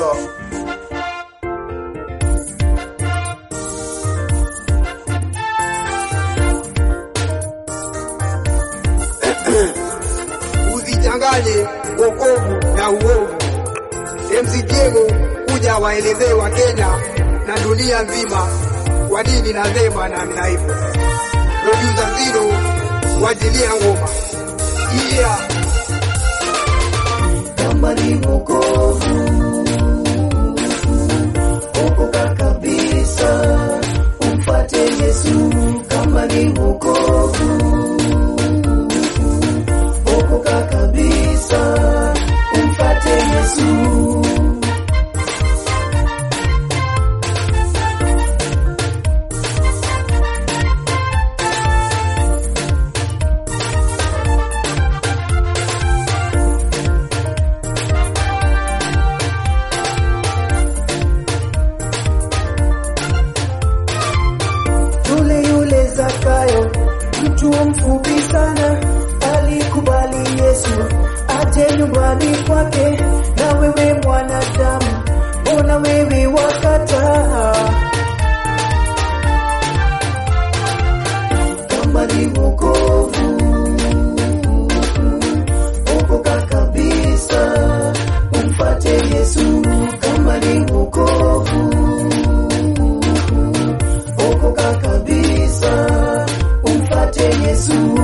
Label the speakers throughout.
Speaker 1: Yeah. Usichanganye wokovu na uovu. MC Diego kuja waelezee wa Kenya na dunia nzima kwa nini nasema na mna hivyo. Producer Zero wajilia ngoma. Yeah.
Speaker 2: kama ni wokovu okoka kabisa umfate Yesu kama ni wokovu okoka kabisa umfate Yesu yule yule Zakayo, mtu mfupi sana, alikubali Yesu aje nyumbani kwake. Na wewe mwanadamu, mbona wewe wakataa? Kama ni wokovu, okoka kabisa, umfate Yesu. Kama ni wokovu okoka kabisa, umfate Yesu.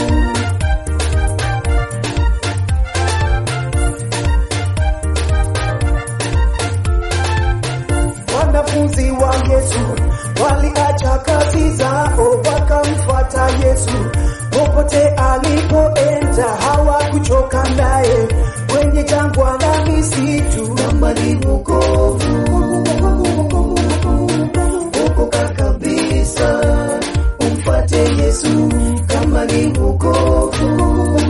Speaker 2: Wanafunzi wa Yesu waliacha kazi zao wakamfuata Yesu. Popote alipoenda hawakuchoka naye, kwenye jangwa la misitu kama ni wokovu okoka kabisa, umfate Yesu kama ni wokovu.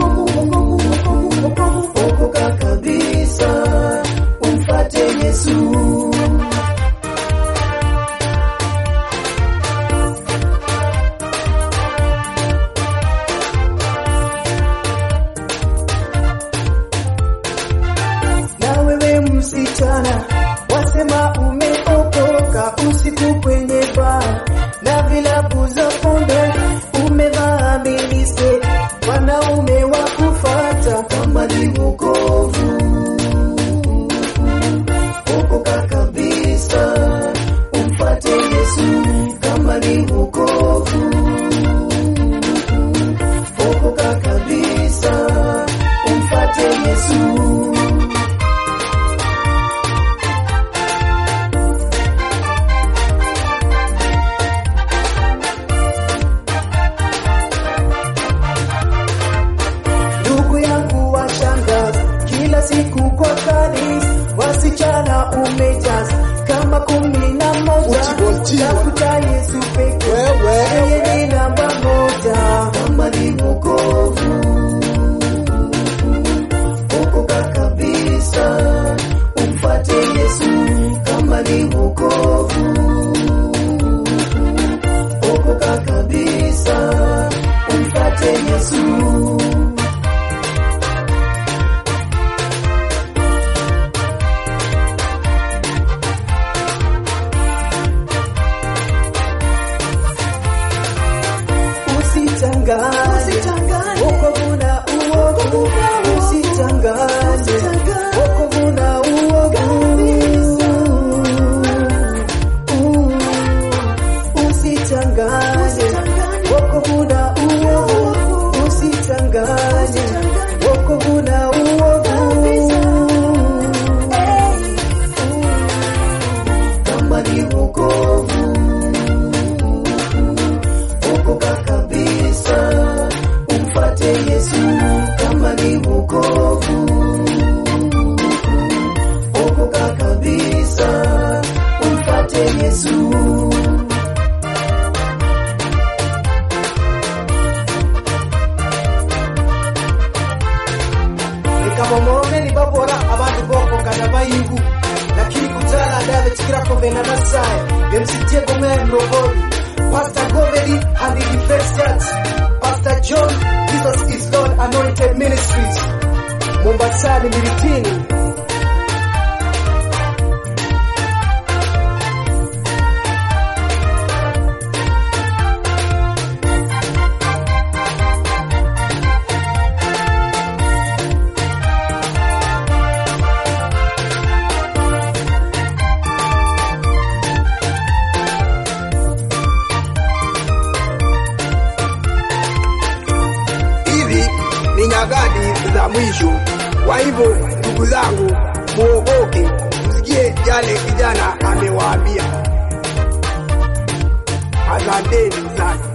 Speaker 2: Okoka kabisa, umfate Yesu. na wewe msichana wasema umeokoka usiku kwenye baa na vilabu za pombe umevaa milise wanaume wa kufata kama ni wokovu okoka kabisa umfate Yesu kama ni wokovu okoka kabisa umfate Yesu ndugu yangu washangazi kila siku kwa kanisa wasichana umejaza kama kumi na moja
Speaker 1: Uchigonjiwa.
Speaker 2: tafuta Yesu peke
Speaker 1: Wewe.
Speaker 2: yeye ni namba moja kama ni wokovu okoka kabisa umfate Yesu kama ni wokovu okoka kabisa umfate Yesu usichanganye wokovu na uovu, usichanganye wokovu na uovu, Uh, usichanganye wokovu na uovu, usichanganye wokovu na uovu. Kama ni wokovu okoka kabisa, umfate Yesu kama ni wokovu. Okoka kabisa, umfate Yesu.
Speaker 3: nikamomorome nibabora abantu bokongana bayigu lakini kutala adabe tikirakomena nasaye bemsitie gomea mlogori pastor govedi and the defense church pastor john jesus is lord anointed ministries mombasani miritini
Speaker 1: mwisho. Kwa hivyo ndugu zangu, muogoke, msikie yale kijana amewaambia. Asanteni sana.